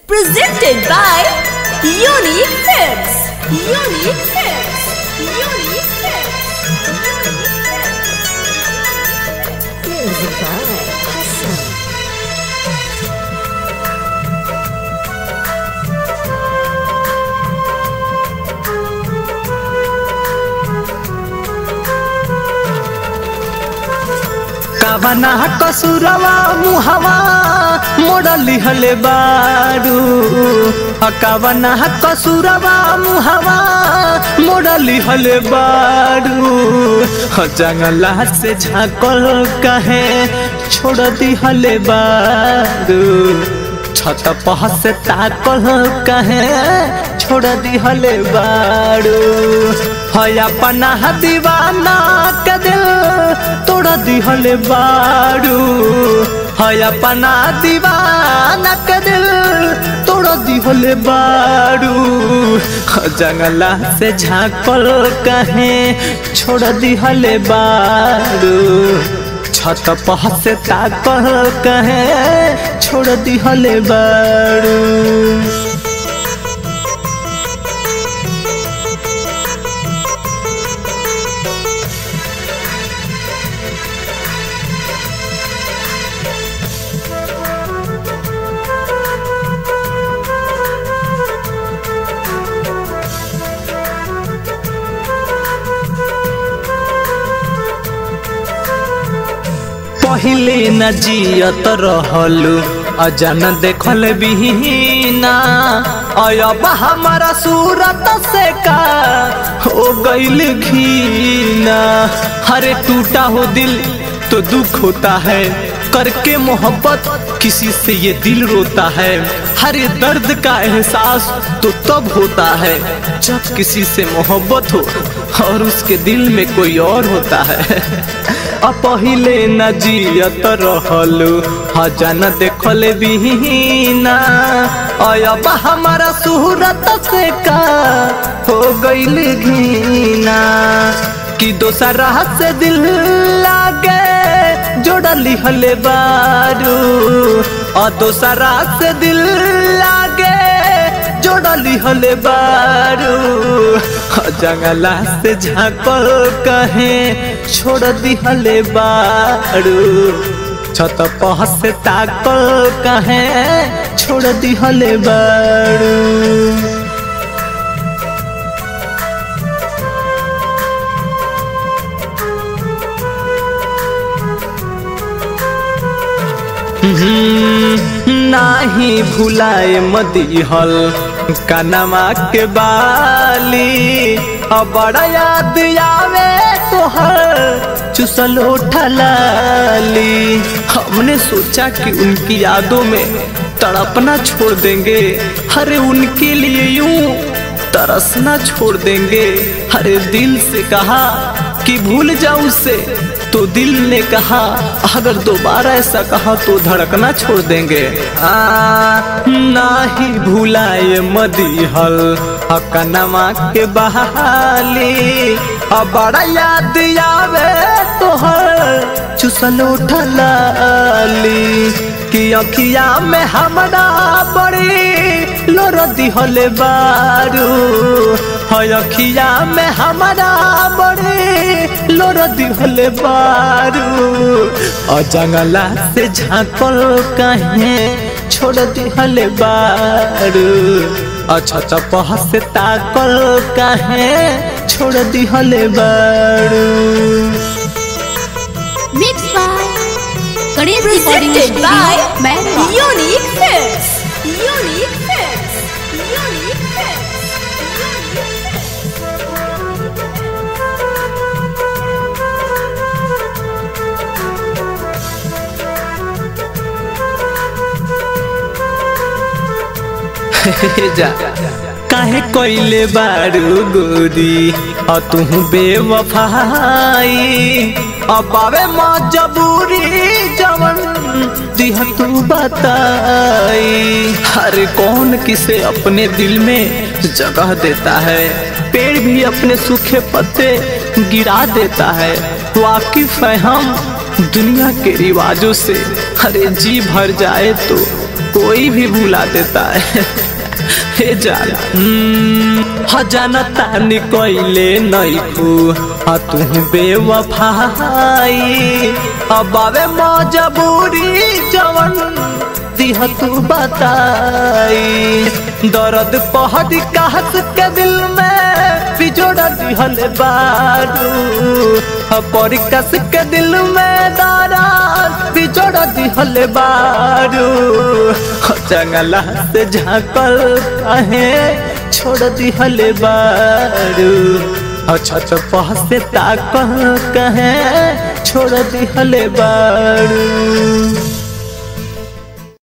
Presented by Unique Films. Unique Films. Unique Films. Music by Hassan. कवना कसुरवा मुहवा मोड़ली हले बारू अ कवना कसुरवा मुहवा मोड़ली हले बारू ह जंगला से झाकल कहे छोड़ दी हले बारू छत पह से ताकल कहे छोड़ दी हले बारू है अपना दीवाना के दिल तोड़ दी हले बारू है अपना दीवाना के दिल तोड़ दी हले बारू जंगला से झाकल कहे छोड़ दी हले बारू छत पह से ताकल कहे छोड़ दी हले बारू पहिले न जियत रहलू अजन देखल बिहीना अब हमारा सूरत से का हो गईल घीना हरे टूटा हो दिल तो दुख होता है करके मोहब्बत किसी से ये दिल रोता है हरे दर्द का एहसास तो तब होता है जब किसी से मोहब्बत हो और उसके दिल में कोई और होता है अपहिले न जियत रहलू हजन देखल बिहीना अब हमारा सूरत से का हो गईल घीना कि दोसरा से दिल लागे जोड़ली हले बारू और दोसरा से दिल लागे जोड़ली हले बारू जंगला से झाकल कहे छोड़ दी हले बारू छत पह से ताकल कहे छोड़ दी हले बारू नाही भुलाए मदीहल कनमा के बाली अब बड़ा याद आवे तोहर चुसल उठलाली हमने सोचा कि उनकी यादों में तड़पना छोड़ देंगे हरे उनके लिए यूं तरसना छोड़ देंगे हरे दिल से कहा कि भूल जाऊं उसे तो दिल ने कहा अगर दोबारा ऐसा कहा तो धड़कना छोड़ देंगे आ ना ही भूलाए मदीहल हकनमा के बहाली अब बड़ा याद आवे तोहर चुसल उठलाली कि अखिया में हमरा बड़ी लोर दिहले बारू है अखिया में हमरा बड़ी लोर दिहले बारू और जंगला से झांकल कहे छोड़ दिहले बारू अच्छा चपह से ताकल कहे छोड़ दिहले बारू Mixed by Ganesh Recording Presented Studio, by Bangalore. Unique Films. Unique Films. Unique Films. जा काहे कोइले बारू गोरी और तू बेवफाई अब आवे मजबूरी जवन दिह तू बताई हर कौन किसे अपने दिल में जगह देता है पेड़ भी अपने सूखे पत्ते गिरा देता है वाकिफ है हम दुनिया के रिवाजों से अरे जी भर जाए तो कोई भी भुला देता है हे जान हजानता निकले नैखू आ तू बेवफाई अब आवे मजबूरी जवन दिह तू बताई दर्द पहड़ी कहत के दिल में बिजोड़ दिहल बारू परिकस के दिल में दराज बिजोड़ दिहल बारू जंगला से झाकल कहे छोड़ दिहल बारू अच्छा तो पह से ताकल कहे छोड़ दिहल बारू